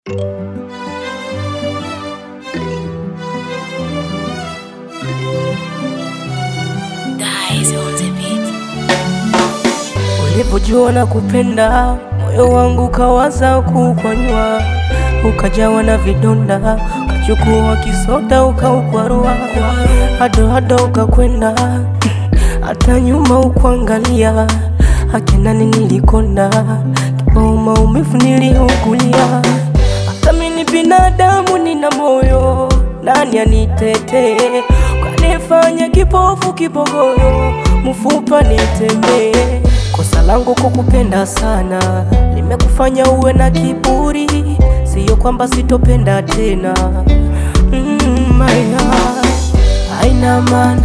Ulipojua na kupenda, moyo wangu kawaza kukwanywa, ukajawa na vidonda, ukachukua kisoda ukaukwarua, hado hado ukakwenda, hata nyuma ukuangalia, akinani nilikonda, kibao maumivu niliugulia, hata mimi binadamu nina moyo, nani anitetee? Ukanifanya kipofu kibogoyo, mfupa nitembee Kosa langu kukupenda sana, nimekufanya uwe na kiburi, siyo kwamba sitopenda tena. Mm, my heart haina maana,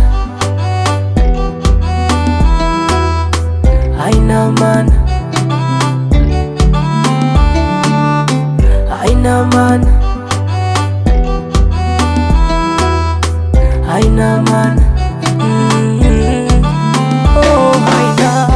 haina maana, haina maana, haina maana. Mm, oh, haina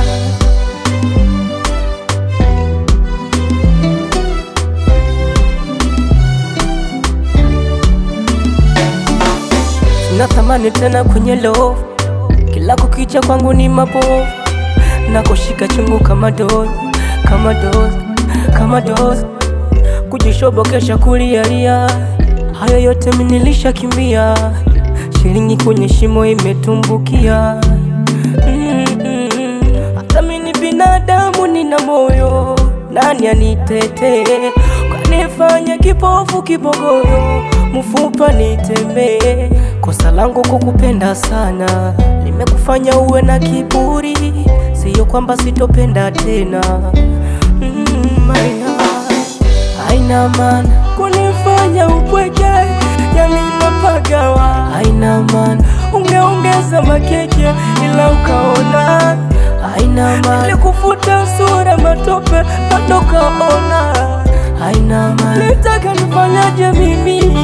Sina thamani tena kwenye love, kila kukicha kwangu ni mabovu, nakoshika chungu kama dozi, kama dozi, kama dozi, kujishobokesha kulialia, hayo yote mimi nilishakimbia, shilingi kwenye shimo imetumbukia. Mm, mm, mm. Hata mimi ni binadamu nina moyo, nani anitetee? Ukanifanya kipofu kibogoyo, mfupa nitembee. Kosa langu kukupenda sana, nimekufanya uwe na kiburi, siyo kwamba sitopenda tena. Mm, my heart haina maana kunifanya upweke, yani napagawa, haina maana ungeongeza makeke ila ukaona haina maana nilikufuta sura matope bado kaona haina maana nitaka nifanyaje mimi